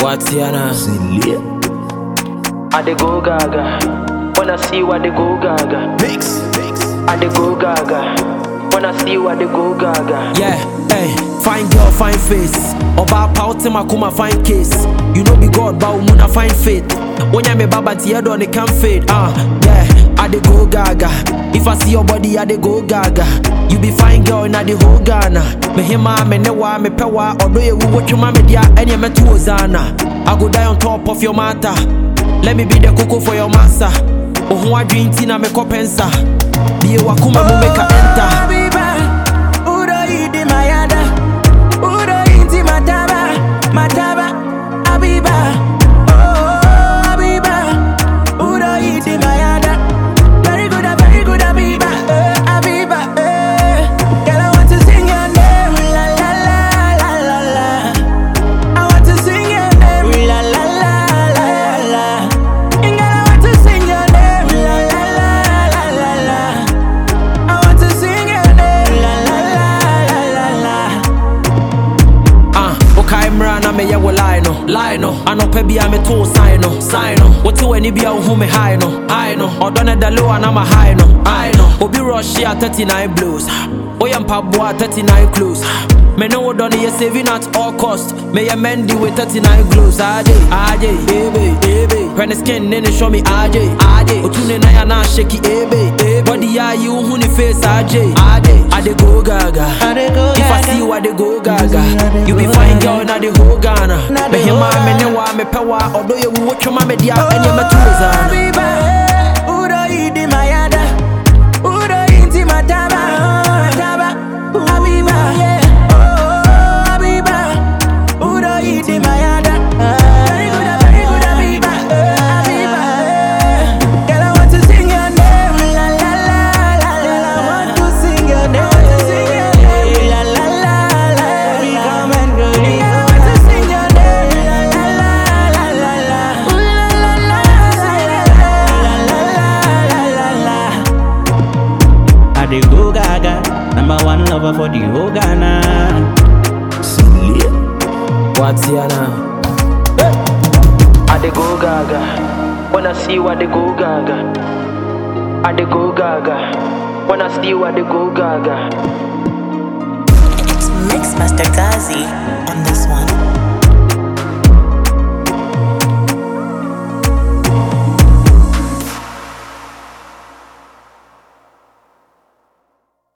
Watiana. I dey go gaga. Wanna see what they go gaga. Mix. Mix. I dey go gaga. Wanna see what they go gaga. Yeah, hey, fine girl, fine face. Oba pauti makuma fine case. You know be God, but umuna fine faith. When me baba tiedo on it can fade. Ah, uh, yeah, I dey go gaga. If I see your body, I dey go gaga. You be fine girl in the whole Ghana. Me hima, me newa, me pewa. Although you watch your mama dia, any me tu ozana. I go die on top of your matter. Let me be the cocoa for your massa. Oh, I drink tina me kopensa. Be a wakuma mu make a enter. Habiba, uro idi mayada, uro inti mataba, mataba, Habiba. Oh, Habiba, uro idi mayada. Very good, very good, Habiba, eh, Habiba, eh. Girl, I want to sing your name, la la la la la la. I want to sing your name, la la la la la. Girl, I want to sing your name, la la la la la la. I want to sing your name, la la la la la la. Ah, okay, mra na me ye wo lie no, lie no. Anope bia me to sign no, sign no. Wote wani bia wo hu me high no, high no. Odo na da low na ma high no, high no. Obi rush here 39 blues. Oya mpaboa 39 clues. Me know what done you saving at all cost. Me ye mendy with 39 glues. AJ, AJ, baby, baby. When the skin then show me AJ, AJ. Otune na ya na shaky, baby, baby. Body ya you hu ni face AJ, AJ. I dey go gaga. I dey go If I gaga. see you, I dey go gaga. I dey You be go fine gaga. girl na the whole Ghana. Na Me the hima whole me Ghana. ne wa me pe wa. Although you watch your mama dia, any me tu zana. Habiba, uro idi mayada, uro inti mataba, mataba, Habiba, oh, Habiba, uro idi mayada. Very good, very good, Habiba, eh, Habiba, eh. Girl, I want to sing your name, la la la la la. I want to sing your name, la la la la. Come and go, girl, I want to sing your name, la la la la la la. Ooh, la la la la la la la la la. I dey go gaga, number one lover for the whole Ghana. Watiana. I dey go gaga. Wanna see what they go gaga. I dey go gaga. Wanna see what they go gaga. It's Mix Master Gazi on this one.